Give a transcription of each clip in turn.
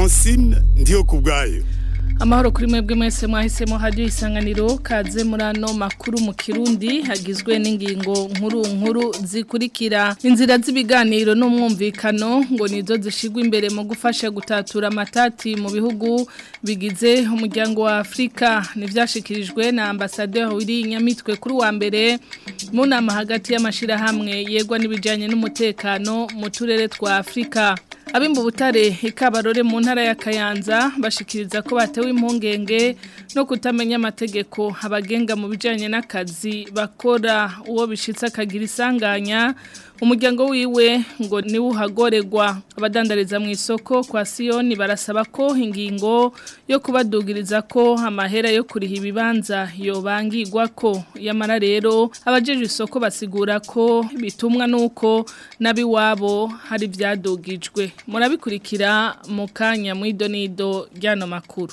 francine ndiyo ku bwayo amahoro kuri mwebwe mwese mwahisemo hajyo isanganiro kaze muri ano makuru mu kirundi hagizwe n'ingingo nkuru nkuru zikurikira inzira z'ibiganiro n'umwumvikano ngo nizo zishigwa imbere mu gufasha gutatura amatati mu bihugu bigize umuryango wa Afrika nivyashikirijwe na ambassadeur wiri nyamitwe kuri wa mbere mu nama hagati y'amashirahamwe yegwa n'ibijanye n'umutekano mu turere twa Afrika abimba butare ikabarore mu ntara ya Kayanza bashikiriza ko batewe impungenge no kutamenya amategeko abagenga mu bijanye n'akazi bakora uwo bishitse akagira isanganya umuryango wiwe ngo niwe uhagoregwa abadandariza mu isoko kwa Siyoni barasaba ko ingingo yo kubadugiriza ko amahera yo kuriha ibibanza yobangirwa ko yamara rero abajeje isoko basigura ko bitumwa nuko nabiwabo hari byadugijwe murabikurikira mu kanya mu idonido ryano makuru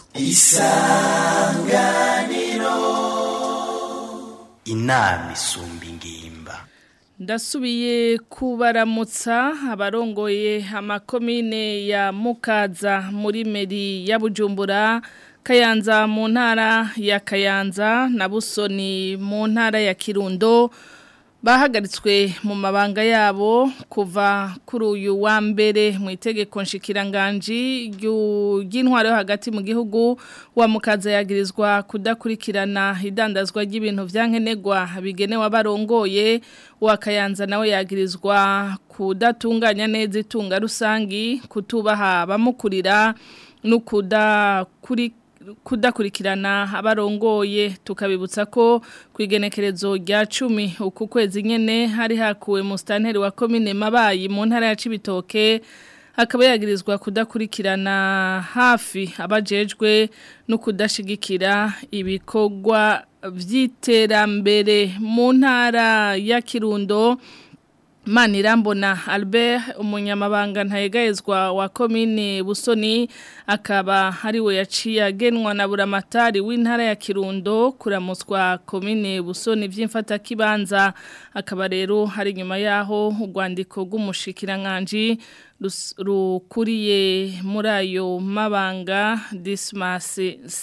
isanganiro inama isumba ingimba ndasubiye kubaramutsa abarongoye amakomine ya mukaza muri meri ya bujumbura kayanza mu ntara ya kayanza na busoni mu ntara ya kirundo bahagaritswe mu mabanga yabo kuva kuri uyu wa mbere mu itegeko nshikiranganji ry'intwaro yo hagati mu gihugu wa mukaza yagirizwa kudakurikirana idandazwa ry'ibintu byankenerwa bigenewe abarongoye wa kayanza nawe yagirizwa kudatunganya neza itunga rusangi kutubaha abamukurira no kudakurikirana kudakurikirana abarongoye tukabibutsa ko ku igenekerezo rya cumi uku kwezi nyene hari hakuwe mu stanteri wa komine mabayi mu ntara ya Cibitoke akaba yagirizwa kudakurikirana hafi abajejwe no kudashigikira ibikorwa vy'iterambere mu ntara ya Kirundo Manirambona Albert umunyamabanga ntayegayezwa wa komine Busoni akaba hariwe yaciye agenwa na buramatari w'intara ya Kirundo kuramuswa komine Busoni vy'imfata kibanza akaba rero hari nyuma yaho urwandiko rw'umushikiranganje rukuriye muri ayo mabanga Dismas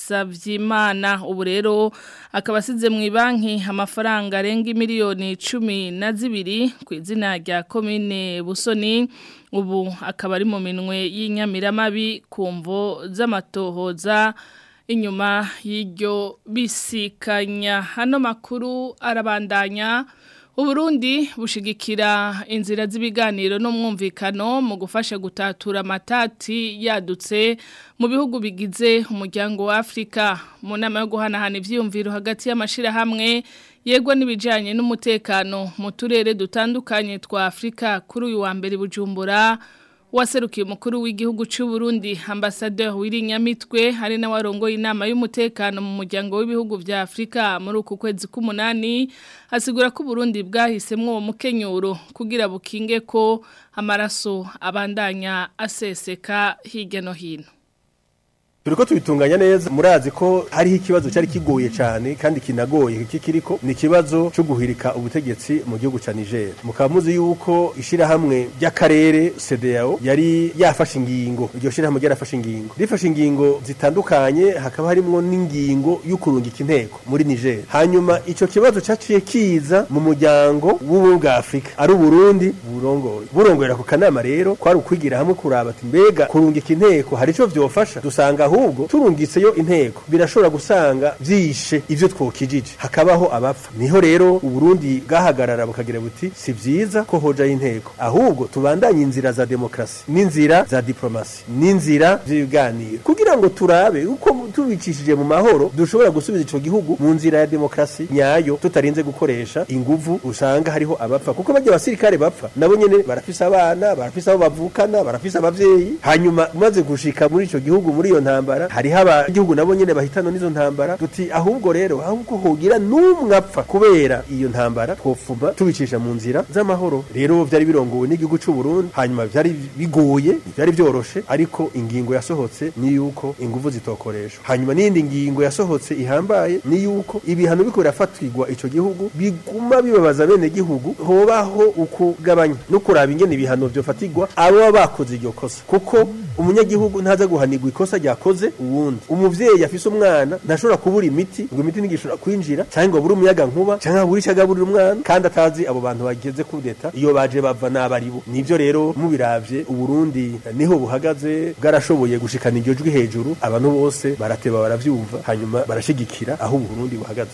Savyimana ubu rero akaba asize mu banki amafaranga arenga miliyoni cumi na zibiri ku izina rya komine Busoni ubu akaba ari mu minwe y'inyamiramabi ku mvo z'amatohoza inyuma y'iryo bisikanya hano makuru arabandanya Uburundi bushigikira inzira z'ibiganiro n'umwumvikano mu gufasha gutatura amatati yadutse mu bihugu bigize umuryango wa Afrika mu nama yo guhanahana ivyiyumviro hagati y'amashirahamwe yegwa n'ibijanye n'umutekano mu turere dutandukanye twa Afrika kuri uyu wa mbere bujumbura waserukiye umukuru w'igihugu cy'u Burundi ambassadeur Wirinyamitwe hari na warongoye inama y'umutekano mu muryango w'ibihugu vya Afrika muri uku kwezi k'umunani asigura ko Burundi bwahisemwo uwo mukenyuro kugira bukinge ko amaraso abandanya aseseka hirya no hino turiko tubitunganya neza murazi ko hariho ikibazo cyari kigoye cyane kandi kinagoye kikiriko ni ikibazo cyo guhirika ubutegetsi mu gihugu ca Niger mukaba muzi yuko ishirahamwe ry'akarere CEDEAO yari yafashe ingingo iryo shirahamwe ryarafashe ingingo rifashe ingingo zitandukanye hakaba harimwo n'ingingo y'ukurungika inteko muri Niger hanyuma ico kibazo caciye kiza mu muryango w'ubumwe bwa Afrika ari Burundi burongoye burongorera ku kanama rero kwari ukwigira hamwe kuraba ati mbega kurungika inteko hari ico vyofasha dusanga ahubwo turungitseyo inteko birashobora gusanga vyishe ivyo twokijije hakabaho abapfa niho rero uburundi bwahagarara bukagira buti si vyiza ko hojayo inteko ahubwo tubandanye inzira za demokrasi n'inzira za diplomasi n'inzira z'ibiganiro kugira ngo turabe uko tubicishije mu mahoro dushobora gusubiza ico gihugu mu nzira ya demokrasi nyayo tutarinze gukoresha inguvu usanga hariho abapfa kuko bajya abasirikare bapfa nabo nyene barafise abana barafise abo bavukana barafise abavyeyi hanyuma umaze gushika muri ico gihugu muri iyo ntambwe ntambara hariho abagihugu nabo nyene bahitanwa n'izo ntambara duti ahubwo rero ahubwo hogira n'umwe apfa kubera iyo ntambara twofuma tubicisha mu nzira z'amahoro rero vyari birongowe n'igihugu c'u Burundi hanyuma vyari bigoye vyari vyoroshe ariko ingingo yasohotse ni yuko inguvu zitokoreshwa hanyuma n'iyindi ngingo yasohotse ihambaye ni yuko ibihano biko birafatirwa ico gihugu biguma bibabaza bene gihugu hobaho ukugabanya no kuraba ingene ibihano vyofatirwa abo baba bakoze iryo kosa kuko umunyagihugu ntaza guhanirwa ikosa ryakoze uwundi umuvyeyi afise umwana ntashobora kubura imiti ngo imiti ntigishobora kwinjira canke ngo abure umuyaga nkuba canke abure ico agaburira umwana kandi atazi abo bantu bageze kudeta iyo baje bava n'abaribo nivyo rero mubiravye uburundi niho buhagaze bwarashoboye gushikana iryo jwi hejuru abantu bose barateba baravyumva hanyuma barashigikira aho uburundi buhagaze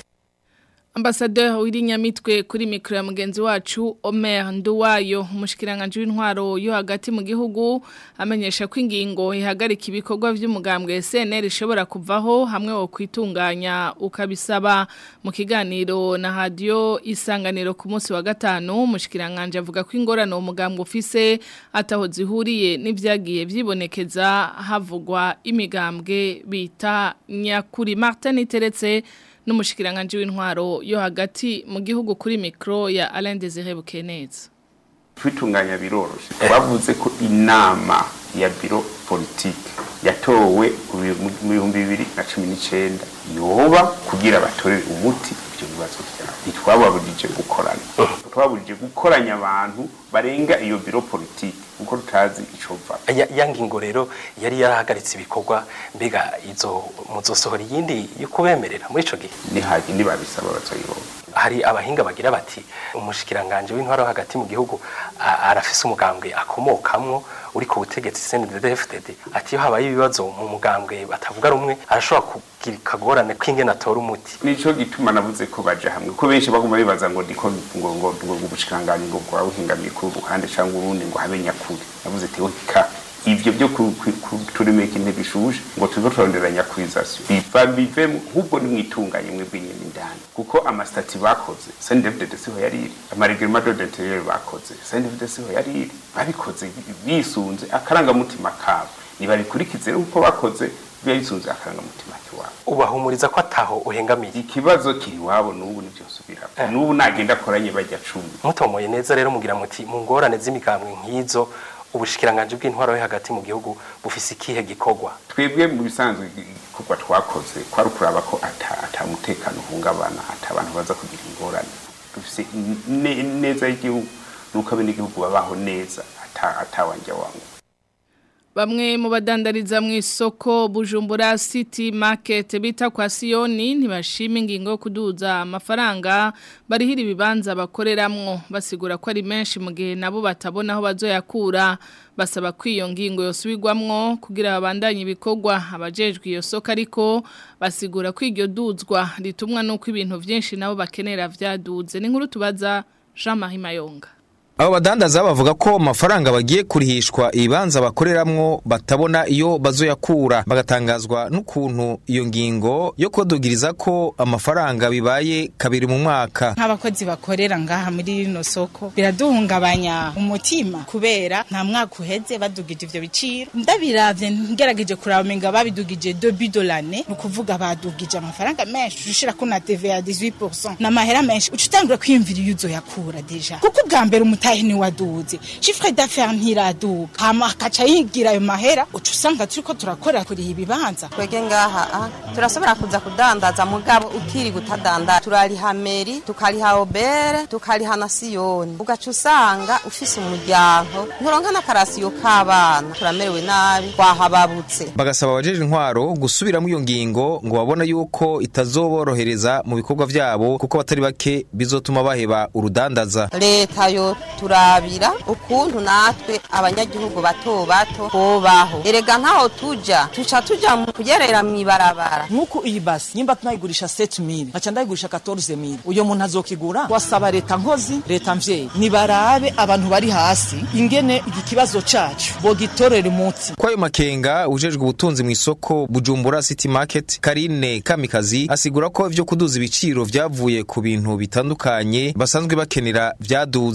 Ambasaderi w'irinyamitwe kuri mikro ya mugenzi wacu Omer Nduwayo umushikiranganje w'intwaro yo hagati mu gihugu amenyesha ko ingingo ihagarika ibikorwa by'umugambwe SNL ishobora kuvaho hamwe wo kwitunganya ukabisaba mu kiganiro na radio isanganiro ku munsi wa gatanu umushikiranganje avuga ko ingorano umugambwe ufise ataho zihuriye n'ivyagiye vyibonekeza havugwa imigambwe bita nyakuri Martin Teretse n'umushikiranganje w'intwaro yo hagati mu gihugu kuri mikro ya Alain Désiré Bukeneza kwitunganya biroroshe bavuze ko inama ya biro politike yatowe mu bihumbi bibiri na cumi n'icyenda yoba kugira batorere umuti ibyo bibazo byabo ntitwababurije gukorana twaburije gukoranya abantu barenga iyo biro politike kuko tutazi icyo mva ya ngingo rero yari yarahagaritse ibikorwa mbega izo muzosohora iyindi yo kubemerera muri ico gihe nihaje nibabisaba bazoyironka hari abahinga bagira bati umushikiranganje w'intwaro hagati mu gihugu arafise umugambwe akomokamwo uri ku butegetsi CNDD-FDD ati iyo habaye ibibazo mu mugambwe batavuga rumwe arashobora kugira kagorane k'ingene atora umuti nico gituma navuze ko baje hamwe ko benshi baguma bibaza ngo ndiko ngo ngo ngo ubushikanganje ngo bwa buhingamiye ku ruhande cyangwa urundi ngo habe nyakuri navuze ati ka ivyo byo kuturemeka intebe ishuje ngo tuzo turondera nyakurizasiyo biva bive nk'ubwo ni mwitunganye mwe bw'inyene indani kuko amasitati bakoze CNDD siho yariri amareglement d'intérieur bakoze CNDD siho yariri babikoze bisunze akarangamutima kabo nibabikurikize nk'uko bakoze bisunze akarangamutima kiwabo ubahumuriza ko ataho uhengamiye ikibazo kiri wabo n'ubu nivyo nsubira Eh. n'ubu nagenda akoranye bajya cumi mutomoye neza rero mugira muti mu ngorane z'imigambwe nk'izo ubushikiranganje bw'intwaro yo hagati mu gihugu bufise ikihe gikorwa twebwe mu bisanzwe igikorwa twakoze kwari ukuraba ko ata ata mutekano uhungabana ata abantu baza kugira ingorane dufise ne- neza y'igihugu nuko abenegihugu babaho neza ata atawanja wangu Bamwe mu badandariza mu isoko Bujumbura City Market bita kwa Sioni ntibashima ingingo yo kuduza amafaranga barihira ibibanza bakoreramwo basigura ko ari menshi mu gihe nabo batabona aho bazoyakura basaba ko iyo ngingo yosubirwamwo kugira babandanye ibikorwa abajejwe iyo soko ariko basigura ko iryo duzwa ritumwa nuko ibintu vyinshi nabo bakenera vyaduze ni nkuru tubaza Jean-Marie Mayonga Abo badandaza bavuga ko amafaranga bagiye kurihishwa ibibanza bakoreramwo batabona iyo bazoyakura bagatangazwa n'ukuntu iyo ngingo yo kodugiriza ko amafaranga bibaye kabiri mu mwaka nk'abakozi bakorera ngaha muri rino soko biraduhungabanya umutima kubera nta mwaka uheze badugije ivyo biciro ndabiravye ngerageje kuraba umenga babidugije debi dolane ni ukuvuga badugije amafaranga menshi ushirako na TVA 18% n'amahera menshi uca utangura kwiyumvira iyo uzoyakura deja kuko ubwa mbere umutahe ni waduze chiffre d'affaires ntiraduga hama akaca yigira ayo mahera uca usanga turiko turakora kuriha ibibanza twege ngaha ah, turashobora kuza kudandaza mugabo ukiri gutadandaza turariha meri tukariha obere tukariha na siyoni ugaca usanga ufise umuryango nturonka n'akarasiyo k'abana turamerewe nabi twahababutse bagasaba abajeje intwaro gusubiramo iyo ngingo ngo babona yuko itazoborohereza mu bikorwa vyabo kuko batari bake bizotuma baheba urudandaza leta yo turabira ukuntu natwe abanyagihugu bato bato bobaho erega ntaho tuja tuca tuja mu kugerera mw'ibarabara nk'uko iyi basi nyimba tunayigurisha 7000 nkaca ndayigurisha 14000 uyo muntu azokigura wasaba leta nkozi leta mvyeyi nibarabe abantu bari hasi ingene iki kibazo cacu bogitorera umutsi kwayo makenga ujejwe ubutunzi mu isoko Bujumbura City Market Karine Kamikazi asigura ko ivyo kuduza ibiciro vyavuye ku bintu bitandukanye basanzwe bakenera vyaduze agahu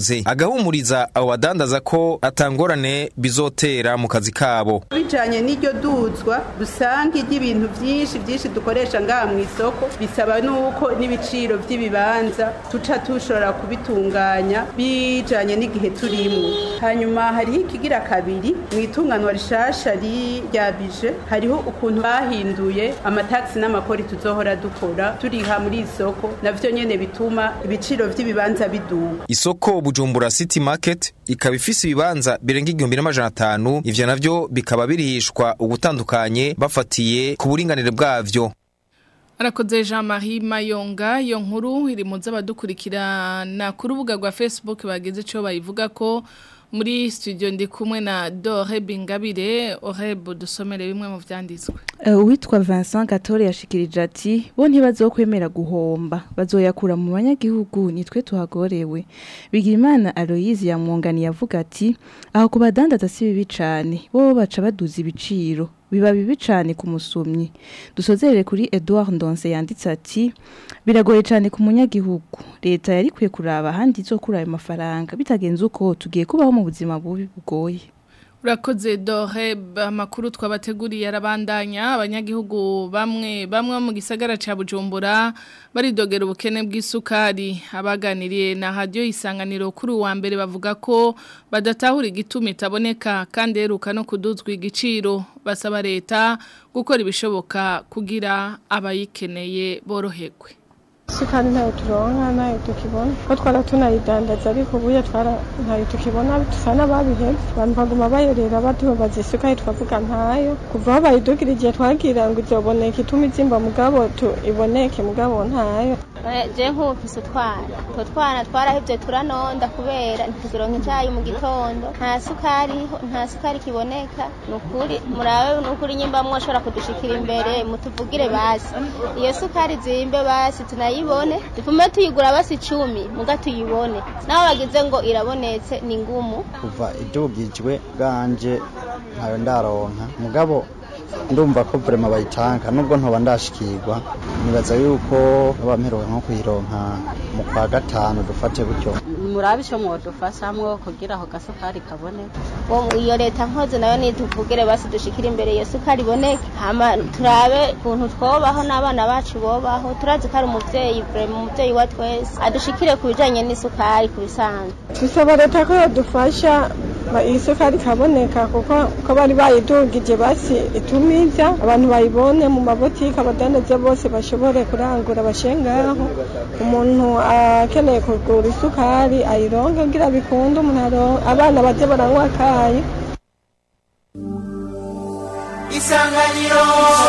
arahumuriza abo badandaza ko atangorane bizotera mu kazi kabo bijanye n'iryo duzwa dusanga iry'ibintu vyinshi vyinshi dukoresha ngaha mu isoko bisaba nuko n'ibiciro vy'ibibanza tuca tushobora kubitunganya bijanye n'igihe turimwo hanyuma hariho ikigira kabiri mu itunganwa rishasha ri- rya bije hariho ukuntu bahinduye amataxi n'amakori tuzohora dukora turiha muri isoko navyo nyene bituma ibiciro vy'ibibanza biduga isoko bujumbura city market ikaba ifise ibibanza birenga igihumbi n'amajana atanu ivyo navyo bikaba birihishwa ugutandukanye bafatiye ku buringanire bwavyo Arakoze Jean-Marie Mayonga iyo nkuru iri mu z'abadukurikirana ku rubuga rwa Facebook bageze ico bayivuga ko muri studio ndi kumwe na Dore Bingabire Oreb dusomere bimwe mu vyanditswe Uh, uwitwa Vincent Gatore yashikirije ati bo ntibazokwemera guhomba bazoyakura mu banyagihugu nitwe tuhagorewe Bigimana Aloise yamwungani yavuga ati aho kubadandaza si bibi cane bo baca baduza ibiciro biba bibi cane ku musumyi dusozerere kuri Edouard Ndonse yanditse ati biragoye cane ku munyagihugu leta yari kwiye kuraba ahandi izokura ayo mafaranga bitagenze uko tugiye kubaho mu buzima bubi bugoye Urakoze Dore amakuru twabateguriye arabandanya abanyagihugu bamwe bamwe mu gisagara ca Bujumbura baridogera ubukene bw'isukari abaganiriye na radio isanganiro kuri wa mbere bavuga ko badatahura igituma itaboneka kandi heruka no kuduzwa igiciro basaba leta gukora ibishoboka kugira abayikeneye boroherwe isukari ntayo turonka ntayo tukibona ko twara tunayidandaza ariko ubuye twara ntayo tukibona dusa n'ababihebye abantu baguma bayerera batubaza isukari twavuga ntayo kuva aho bayidugira igihe twagira ngo izoboneka ituma izimba mugabo tu iboneke mugabo ntayo je nk'ufise utwana utwo twana twarahevye turanonda kubera ntitugironka icayi mu gitondo nta sukari nta sukari kiboneka nukuri murabe nukuri nyimba mwoshobora kudushikira imbere mutuvugire basi iyo sukari zimbe basi tunayibone dufume tuyigura basi icumi muga tuyibone naho bagize ngo irabonetse ni ngumu kuva idugijwe bwanje ntayo ndaronka mugabo ndumva ko vrema bayitanka nubwo ntoba ndashikirwa nibaza yuko abamperewe nko kuyironka mu kwa gatanu dufate gutyo murabe ico mwodufashamwo kugira aho gasukari kaboneka Wo- iyo leta nkoze nayo nituvugire basi dushikire imbere iyo sukari iboneke hama turabe ukuntu twobaho n'abana bacu bobaho turazi ko ari umuvyeyi vrema umuvyeyi wa twese adushikire ku bijanye n'isukari ku bisanzwe dusaba leta ko yodufasha ba- iyi sukari ikaboneka kuko ko bari bayidugije basi itumiza abantu bayibone mu mabotike abadandaza bose bashobore kurangura bashengaho umuntu akeneye kugura isukari ayironke kugira bikunde umuntu aronke abana baze baranywa akayi Isanganiro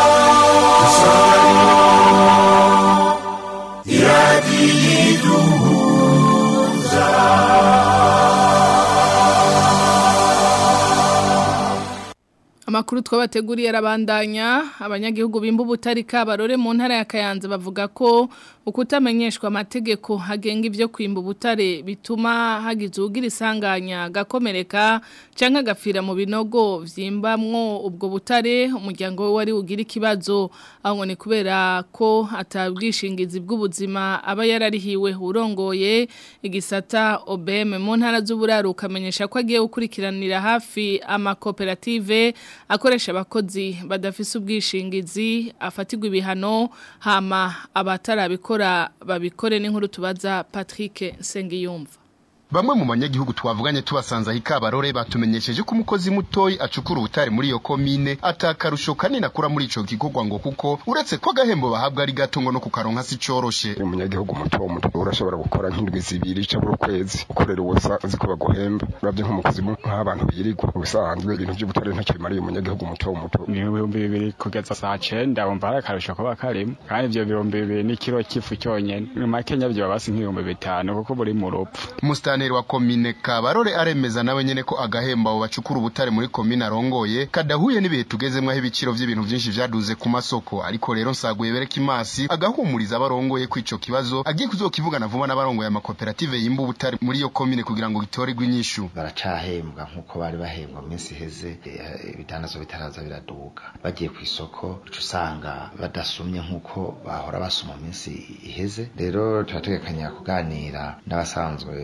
Amakuru twabateguriye arabandanya abanyagihugu bimba ubutarika barore mu ntara ya Kayanza bavuga ko ukutamenyeshwa amategeko hagenga ivyo kwimba ubutare bituma hagize ugira isanganya gakomereka canke agafira mu binogo vyimbamwo ubwo butare umuryango we wari ugira ikibazo aho ngo ni kubera ko atabwishingizi bw'ubuzima aba yararihiwe urongoye igisata OBM mu ntara z'uburaruka amenyesha ko agiye gukurikiranira hafi amakoperative akoresha abakozi badafise ubwishingizi afatirwa ibihano hama abatarabikora babikore n'inkuru tubaza Patrick Sengiyumva Bamwe mu banyagihugu twavuganye tubasanze aho ikabarore batumenyesheje ko umukozi mutoyi acukura ubutare muri iyo komine atakarusho kanini akura muri ico gikorwa ngo kuko uretse ko agahembo bahabwa ari gato ngo no kukaronka si coroshe umunyagihugu muto muto urashobora gukora nk'indwi zibiri ca buri kwezi ukorera ubusa uzi ko baguhemba uravye nk'umukozi nk'abantu birirwa ubusanzwe ibintu vy'ubutare ntacyo bimariye umunyagihugu muto muto ibihumbi bibiri kugeza saa cenda wumva hari akarusho kuba karimo kandi ivyo bihumbi bibiri n'ikiro c'ifu cyonyene mu makenya vyoba basi nk'ibihumbi bitanu kuko buri mu rupfu Mustaneri wa komine Kabarore aremeza nawe nyene ko agahemba abo bacukura ubutare muri komine arongoye kadahuye n'ibihe tugezemwo aho ibiciro vy'ibintu vyinshi vyaduze ku masoko ariko rero nsaguye bereka imasi agahumuriza abarongoye ko ico kibazo agiye kuzokivugana vuba n'abarongoye amakoperative yimba ubutare muri iyo komine kugira ngo gitorerwe inyishu baracahembwa nk'uko bari bahembwa mu minsi iheze eh, ibidandazo bitaraza biraduka bagiye ku isoko uca usanga badasumye nk'uko bahora basuma mu minsi iheze rero turategekanya kuganira n'abasanzwe bacukura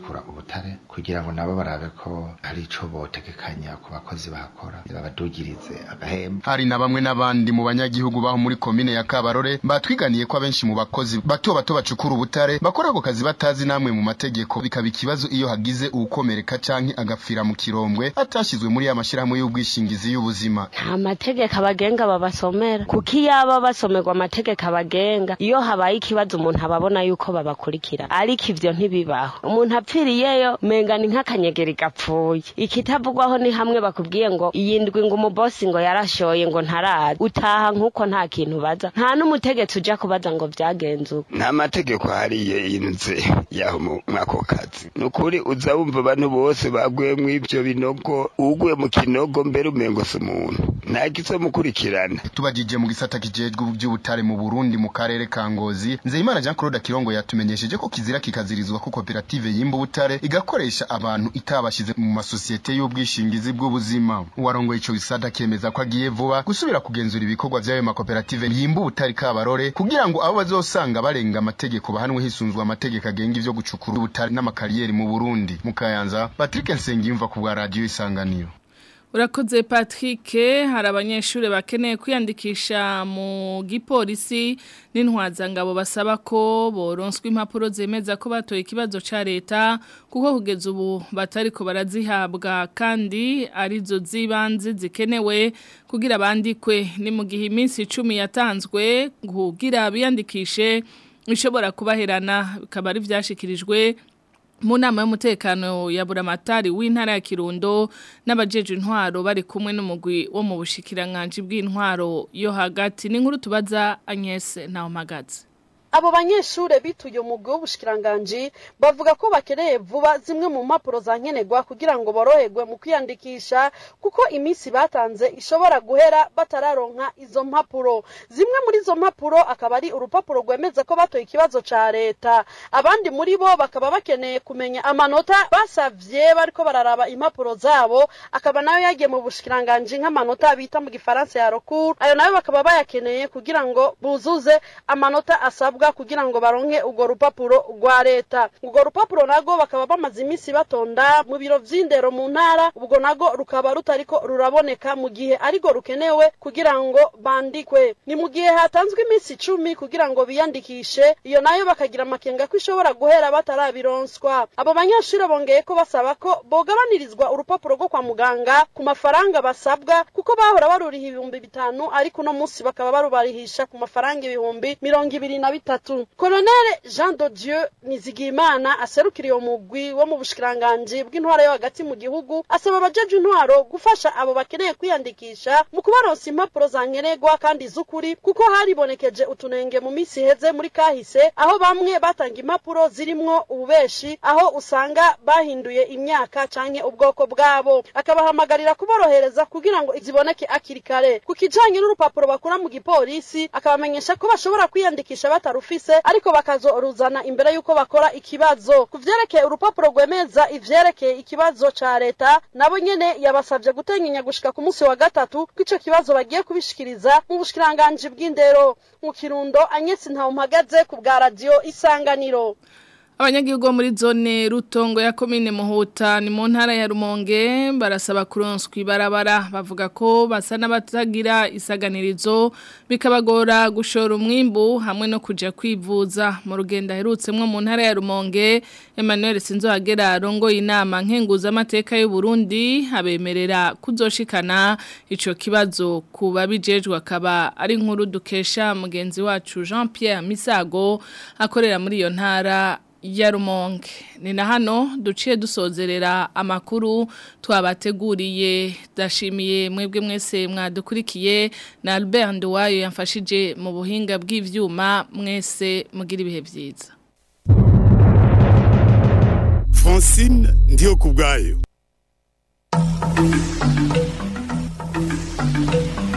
gucukura ubutare kugira ngo nabo barabe ko hari ico botegekanya ku bakozi bahakora babadugirize agahemba hari na bamwe n'abandi mu banyagihugu baho muri komine ya Kabarore batwiganiye ko abenshi mu bakozi bato bato bacukura ubutare bakora ako kazi batazi namwe mu mategeko bikaba ikibazo iyo hagize uwukomereka canke agapfira mu kirombwe atashizwe muri ya mashirahamwe y'ubwishingizi y'ubuzima nta mategeko abagenga babasomera kuko iyo aba basomerwa amategeko abagenga iyo habaye ikibazo umuntu ababona yuko babakurikira ariko ivyo ntibibaho umuntu apfiriyeyo menga ni nk'akanyegeri gapfuye ikitavugwaho ni hamwe bakubwiye ngo iyi ndwi ngo umubosi ngo yarashoye ngo ntaraza utaha nk'uko nta kintu baza nta n'umutegetsi uja kubaza ngo vyagenze uko nta mategeko hariye yinze yaho mu mwako kazi nukuri uza wumva abantu bose baguye mu ivyo binogo uguye mu kinogo mbere umengo si umuntu ntagize mukurikirana tubajije mu gisata kijejwe by'ubutare mu Burundi mu karere ka Ngozi Nzeyimana Jean Claude Kirongo yatumenyesheje ko kizira kikazirizwa ko koperative yimba ubutare igakoresha abantu itabashize mu masosiyete y'ubwishingizi bw'ubuzima uwarongoye ico gisata kemeza ko agiye vuba gusubira kugenzura ibikorwa by'ayo makoperative yimba ubutare kabarore kugira ngo abo bazosanga barenga amategeko bahanwe hisunzwe amategeko agenga ivyo gucukura ubutare n'amakariyeri mu Burundi mu Kayanza Patrick Nsengiyumva ku bwa radio Isanganiro Urakoze Patrick hari abanyeshuri bakeneye kwiyandikisha mu gipolisi n'intwazangabo basaba ko boronswa impapuro zemeza ko batoye ikibazo ca leta kuko kugeza ubu batari ko barazihabwa kandi arizo zibanze zikenewe kugira bandikwe ni mu gihe iminsi 10 yatanzwe kugira biyandikishe ishobora kubaherana bikaba ari vyashikirijwe mu nama y'umutekano ya buramatari w'intara ya Kirundo n'abajeje intwaro bari kumwe n'umugwi wo mu bushikiranganje bw'intwaro yo hagati n'inkuru tubaza Agnes Ntawamagazi abo banyeshure bituye umugwi w'ubushikiranganji bavuga ko bakeneye vuba zimwe mu mpapuro za nkenerwa kugira ngo boroherwe mu kwiyandikisha kuko iminsi batanze ishobora guhera batararonka izo mpapuro zimwe muri izo mpapuro akaba ari urupapuro rwemeza ko batoye ikibazo ca leta abandi muri bo bakaba bakeneye kumenya amanota basavye bariko bararaba impapuro zabo akaba nayo yagiye mu bushikiranganji nk'amanota bita mu gifaransa ya rokuru ayo nayo bakaba bayakeneye kugira ngo buzuze amanota asabwa basabwa kugira ngo baronke urwo rupapuro rwa leta urwo rupapuro nago bakaba bamaze iminsi batonda mu biro vy'indero mu ntara ubwo nago rukaba rutariko ruraboneka mu gihe ariko rukenewe kugira ngo bandikwe ni mu gihe hatanzwe iminsi icumi kugira ngo biyandikishe iyo nayo bakagira amakenga ko ishobora guhera batarabironswa abo banyeshuri bongeye ko basaba ko bogabanirizwa urupapuro rwo kwa muganga ku mafaranga basabwa kuko bahora baruriha ibihumbi bitanu ariko uno munsi bakaba barubarihisha ku mafaranga ibihumbi mirongo ibiri na bitanu bitatu koloneli jean de dieu nizigimana aserukira iyo mugwi wo mu bushikiranganji bw'intwaro yo hagati mu gihugu asaba abajeje intwaro gufasha abo bakeneye kwiyandikisha mu kubaronsa impapuro za nkenerwa kandi z'ukuri kuko haribonekeje utunenge mu minsi iheze muri kahise aho bamwe batanga impapuro zirimwo ububeshi aho usanga bahinduye imyaka canke ubwoko bwabo akabahamagarira kuborohereza kugira ngo ziboneke akiri kare ku kijanye n'urupapuro bakura mu gipolisi akabamenyesha ko bashobora kwiyandikisha batarufise ariko bakazoruzana imbere y'uko bakora ikibazo ku vyerekeye urupapuro rwemeza ivyerekeye ikibazo ca leta nabo nyene yabasavye gutenyenya gushika ku munsi wa gatatu kw'ico kibazo bagiye kubishikiriza mu bushikiranganji bw'indero mu kirundo anyesi ntawumpagaze ku bwa radiyo isanganiro Abanyagihugu bo muri zone rutongo ya komine Muhuta ni mu ntara ya Rumonge barasaba kuronswa ibarabara bavuga ko basa n'abatagira isaganirizo bikabagora gushora umwimbu hamwe no kuja kwivuza mu rugendo aherutsemwo mu ntara ya Rumonge Emmanuel Sinzohagera arongoye inama nkenguza amateka y'u Burundi abemerera kuzoshikana ico kibazo kuba bijejwe akaba ari inkuru dukesha mugenzi wacu Jean Pierre Misago akorera muri iyo ntara ya rumonge ni na hano duciye dusozerera amakuru twabateguriye dashimiye mwebwe mwese mwadukurikiye na Albert Nduwayo yamfashije mu buhinga bw'ivyuma mwese mugira ibihe byiza Francine ndiyo kubgayo